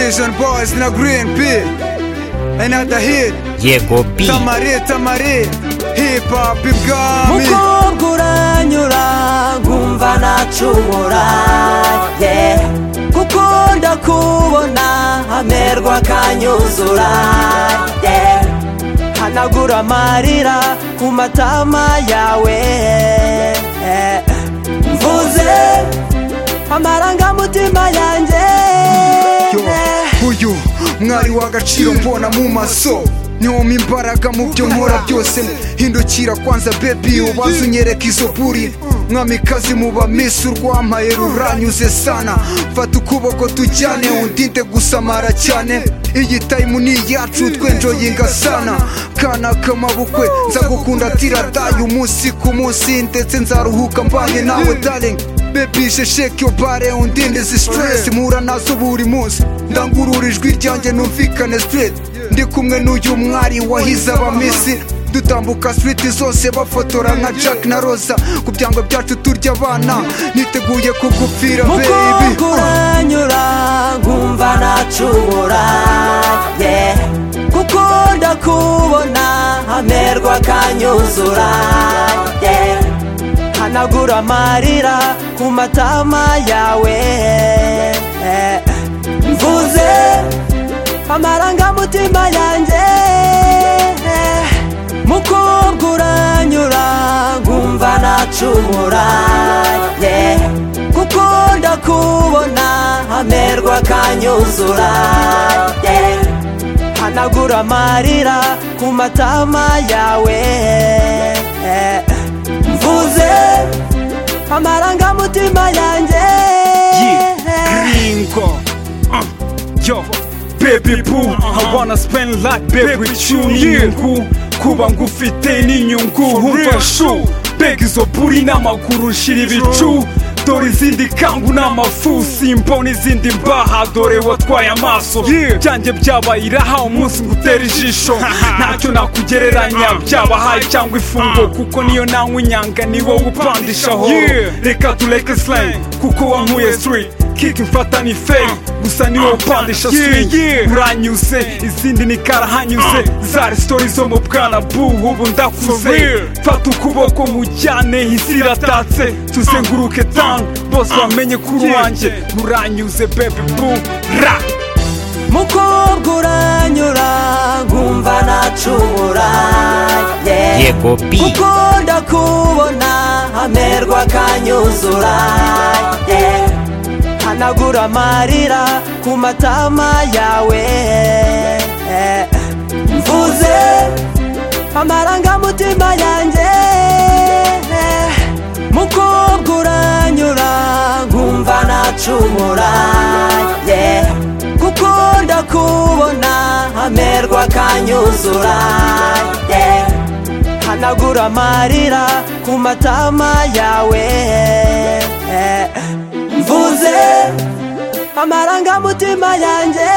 Asian boys na green pea Another hit yego b Tamari tamari Hip hop ibwami mukobwa uranyura nkumva nacumura yeah. kuko ndakubona hamerwa akanyuzura yeah. hanagura amarira ku matama yawe yeah. mvuze amarangamutima yanjye Yo, uyu mwari w'agaciro mbona mu maso nyoma imbaraga mu byo nkora byose hindukira kwanza bebi ubanza unyereka izo buri mwamikazi mu bamisi urwamaye ruranyuze sana fata ukuboko tujyane undinde gusamara cyane iyi tayimu ni iyacu twenjoyinga sana kana k'amabukwe nzagukunda tiradaye umunsi ku munsi ndetse nzaruhuka mbange nawe darling bebishe shake your body undinde izi stress mpura nazo buri munsi ndangurura ijwi ryanjye numvikane straight ndi kumwe n'uyu mwari wahize abamisi dutambuka street zose bafotora nka jack na rosa ku byangwa byacu turya abana niteguye kugupfira mukobwa baby uranyura nkumva nacubura yeah. kuko ndakubona hamerwa akanyuzura yeah. hanagura amarira ku matama yawe yeah. mvuze amarangamutima yanjye yeah. mukobwa uranyura nkumva nacumura yeah. kuko ndakubona hamerwa akanyuzura yeah. hanagura amarira ku matama yawe yeah. mvuze amarangamutima yanjye Ringo. Uh, yo, baby boo, I wanna spend life baby with you. Ni inyungu, kuba ngufite ni inyungu. Umva shu, mbega izo buri n'amaguru shira ibicu. Dore izindi kangu n'amafu simbona izindi mbaha dore watwaye amaso byanjye byabaye iraha umunsi ngutera ijisho ntacyo nakugereranya byabahaye cyangwa ifungo kuko niyo nanywa inyanga ni wowe upandishaho reka tureke slang kuko wankuye street kick mfata ni fake gusa ni wowe upandisha swing uranyuse izindi ni karahanyuse zari story zo mu bwana buhu ubu ndakuze fata ukuboko mujyane isi iratatse tuzenguruke tang bose bamenye kuri wanjye uranyuze baby boo ra mukobwa uranyura nkumva nacubura yeah. yego b kuko ndakubona hamerwa akanyuzura yeah. hanagura amarira ku matama yawe yeah. mvuze amarangamutima yanjye yeah. mukobwa uranyura nkumva nacumura yeah. kuko ndakubona hamerwa akanyuzura yeah hanagura amarira ku matama yawe mvuze amarangamutima yanjye